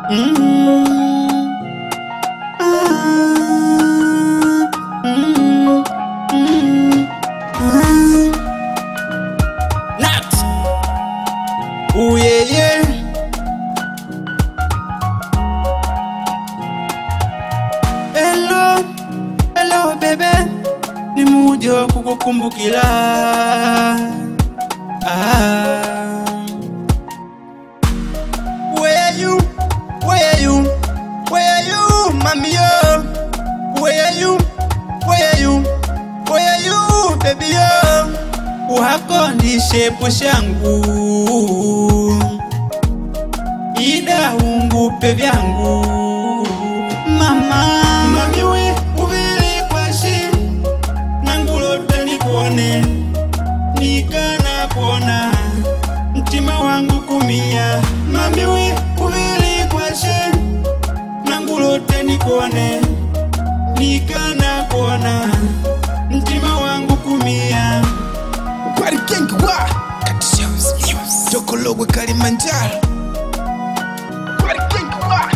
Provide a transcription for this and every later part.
Nat. Ooh yeah yeah. Hello, hello bebe, nimekuja kukukumbukila. Ah. Where are you? Where are you? Where are you, mami yo? Where are you? Where are you? Where are you, baby yo? Wako ndi shepu shangu ida ungupe vyangu mama mami we uvili kwashi nangulote nikuone nikana kuona mtima wangu kumia mami we uvili kwashi nangulote nikuone nikana kuona mtima wangu kumia Kwari kengi wa Katishaus News Jokologwe Kalimanjaro Kwari kengi wa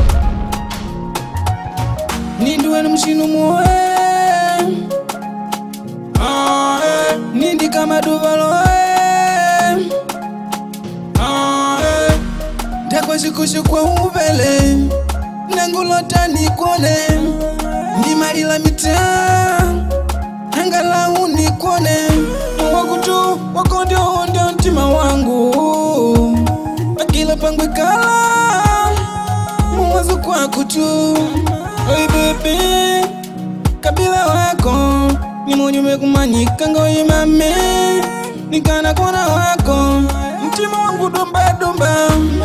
Nindi wenu mshinu muwe Ah, eh. Nindi kama duvalo eh. Ah, eh. Ndakwashikushi kwa uvele nangulota nikone ndimalila mitaa angalau nikone wakutu wako ndio ndio mtima wangu akila pangwe kala muwazo kwako tu Oi baby kabila wako ni munyume kumanyika ngoyimame nikana kona wako mtima wangu dumba dumba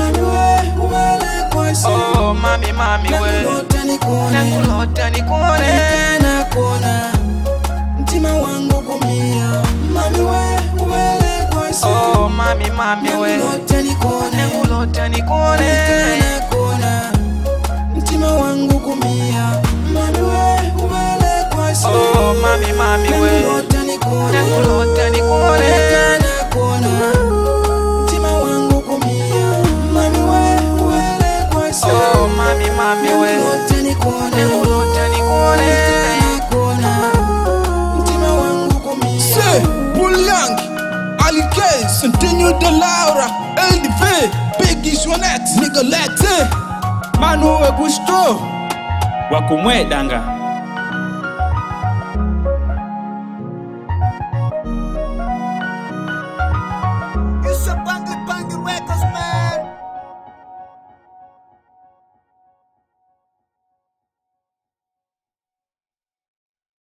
Oh, mami, mami, we. Nakulota nikuone. Nikana kona mtima wangu kumia mami we uwele kwasi Oh, mami, mami, we. Nakulota nikone Nakulota nikuone. Nikana kona mtima wangu kumia mami we uwele kwasi Oh, mami, mami, we. Nakulota nikone Nakulota nikuone. Nikana kona mtima wangu kumia mami we uwele kwasi Oh, mami, mami, we. Nakulota nikone Nakulota nikuone. Nikana kona mtima wangu kumia Se Bulyangi Ali K Centennial de Laura LDV Biggie Swanette Nigga Latte Manu we gusto wakumwedanga